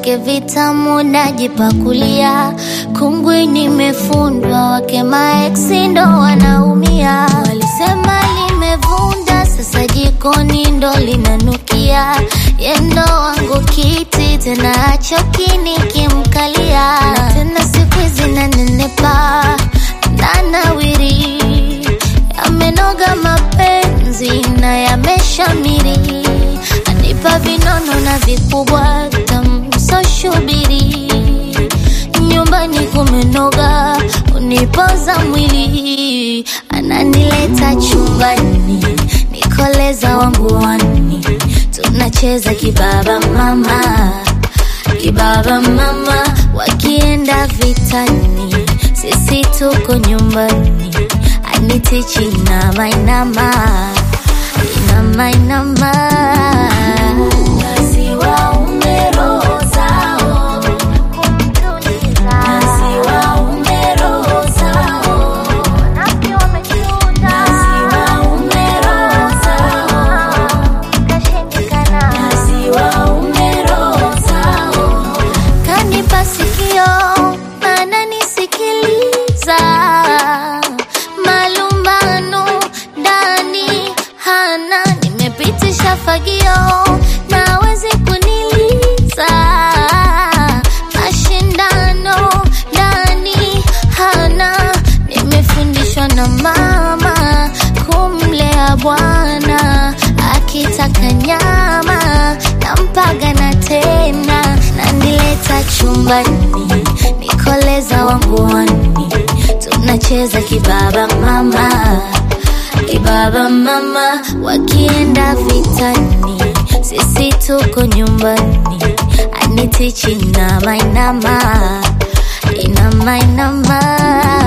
vyake vitamu najipakulia, kungwi nimefundwa, wake maeksi ndo wanaumia. Walisema limevunda, sasa jikoni ndo linanukia, yendo wangu kiti tena achoki nikimkalia, na tena siku hizi nanenepa nanawiri, yamenoga mapenzi na yameshamiri, anipa vinono na vikubwa tamsoshubiri, nyumbani kumenoga, unipoza mwili, ananileta chumbani, nikoleza wangu wani, tunacheza kibaba mama kibaba mama, wakienda vitani, sisi tuko nyumbani, anitichi inama inama inama inama Nasiwa umerozao, nasiwa umerozao, nasiwa umerozao, nasiwa umerozao kanipa sikio ananisikiliza malumbano ndani hana nimepitisha fagio nawezi kuniliza mashindano ndani hana nimefundishwa na mama kumlea bwana akitaka nyama nampaga na tena nanileta chumbani nikoleza wanguani tunacheza kibaba mama kibaba mama wakienda vitani sisi tuko nyumbani anitichi inama inama inama inama